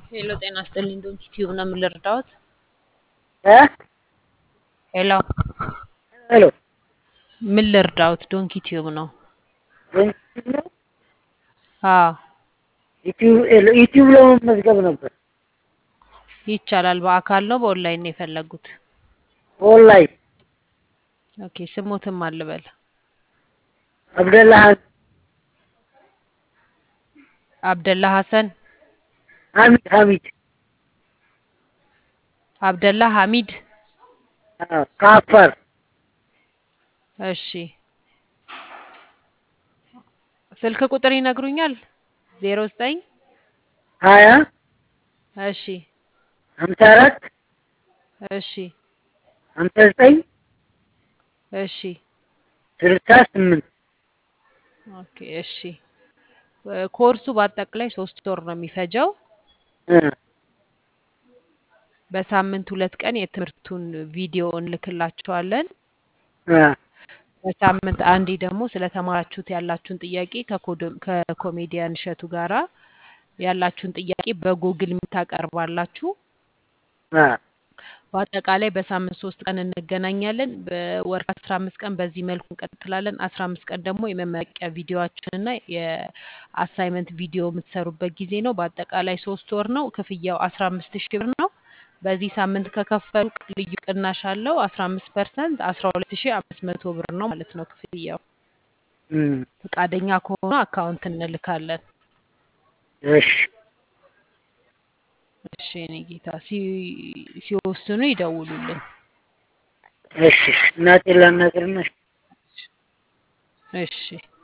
ሄሎ ጤና ይስጥልኝ ዶንኪ ቲዩብ ነው ምን ልርዳዎት? እ ሄሎ ሄሎ ምን ልርዳዎት? ዶንኪ ቲዩብ ነው። ዩቲዩብ ነው አዎ ዩቲዩብ ዩቲዩብ ለመመዝገብ ነበር። ይቻላል። በአካል ነው በኦንላይን ነው የፈለጉት? ኦንላይን ኦኬ ስሙትም አልበል አብደላ አብደላ ሀሰን ሐሚድ ሐሚድ አብደላ ሐሚድ አዎ፣ ከአፋር እሺ ስልክ ቁጥር ይነግሩኛል? ዜሮ ዘጠኝ ሀያ እሺ ሀምሳ አራት እሺ ሀምሳ ዘጠኝ እሺ ስልሳ ስምንት ኦኬ እሺ ኮርሱ በአጠቃላይ ሶስት ወር ነው የሚፈጀው። እ በሳምንት ሁለት ቀን የትምህርቱን ቪዲዮ እንልክላችኋለን። እ በሳምንት አንዴ ደግሞ ስለተማራችሁት ያላችሁን ጥያቄ ከኮዶ- ከኮሜዲያን እሸቱ ጋራ ያላችሁን ጥያቄ በጉግል የምታቀርባላችሁ። እ በአጠቃላይ በሳምንት ሶስት ቀን እንገናኛለን። በወር አስራ አምስት ቀን በዚህ መልኩ እንቀጥላለን። አስራ አምስት ቀን ደግሞ የመመረቂያ ቪዲዮችንና የአሳይመንት ቪዲዮ የምትሰሩበት ጊዜ ነው። በአጠቃላይ ሶስት ወር ነው። ክፍያው አስራ አምስት ሺህ ብር ነው። በዚህ ሳምንት ከከፈሉ ልዩ ቅናሽ አለው። አስራ አምስት ፐርሰንት አስራ ሁለት ሺህ አምስት መቶ ብር ነው ማለት ነው ክፍያው። እም፣ ፈቃደኛ ከሆኑ አካውንት እንልካለን። እሺ እሺ የኔ ጌታ ሲ- ሲወስኑ ይደውሉልን። እሺ እናቴ ላናግርና እሺ